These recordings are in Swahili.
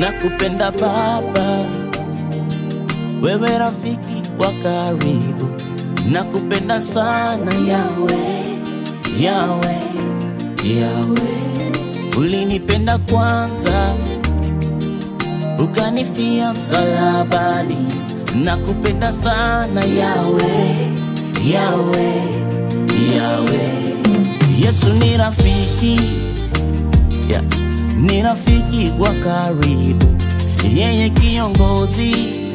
nakupenda Baba, wewe rafiki wa karibu, nakupenda sana Yawe, Yawe, Yawe, ulinipenda kwanza ukanifia msalabani, nakupenda sana Yawe, Yawe, Yawe. Yesu ni rafiki yeah. Ni rafiki wa karibu, yeye kiongozi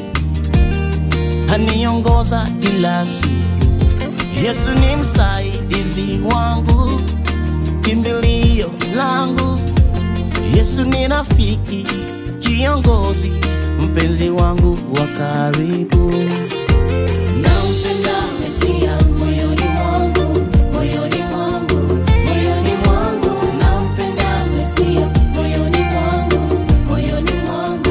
aniongoza kila siku. Yesu ni msaidizi wangu, kimbilio langu. Yesu ni rafiki, kiongozi, mpenzi wangu wa karibu. Nampenda Mesia moyoni mwangu, moyoni mwangu, moyoni mwangu. Nampenda Mesia moyoni mwangu, moyoni mwangu.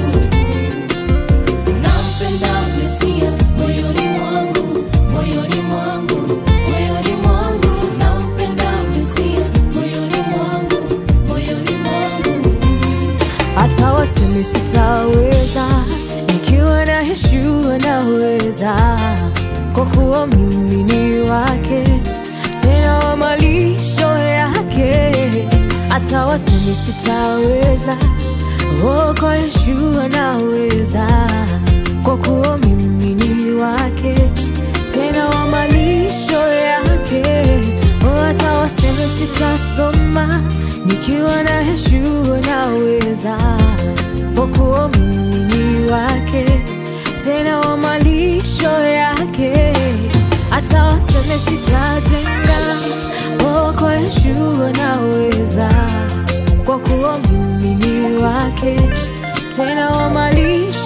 Nampenda Mesia moyoni mwangu, moyoni mwangu, moyoni mwangu. Nampenda Mesia moyoni mwangu, moyoni mwangu. hata waseme sitaweza, nikiwa na Yeshua naweza, kwa kuwa mimi ni wake, tena wa malisho yake. Hata waseme sitaweza, oh, kwa Yeshua naweza, kwa kuwa mimi ni wake, tena wa malisho yake. Oh, hata waseme sitasoma, nikiwa na Yeshua naweza, kwa kuwa mimi ni wake, tena wa malisho yake. Hata waseme sitajenga, oh, kwa Yeshua naweza, kwa kuwa mimi ni wake, tena wa malisho